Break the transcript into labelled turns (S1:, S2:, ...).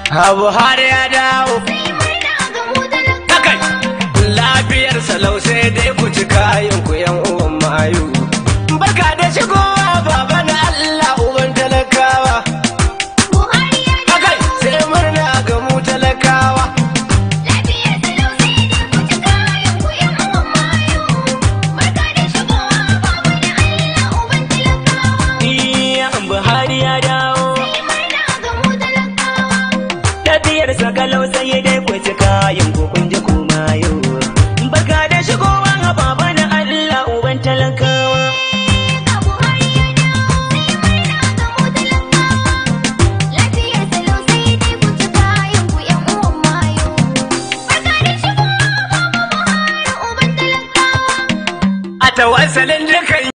S1: Buhari ya dawo. Kakai, lafiyar salau sai dai ku ci kayan ku yan uwan mayu. Barka da shigowa baba na Allah uban talakawa. Kakai, sai murna ga mu talakawa.
S2: Iya Buhari ya dawo tafiyar sakalau sai dai ku ci kayan ku kun ji kuma yau barka da shigowa baba na Allah uban talakawa
S1: A tawassalin dukan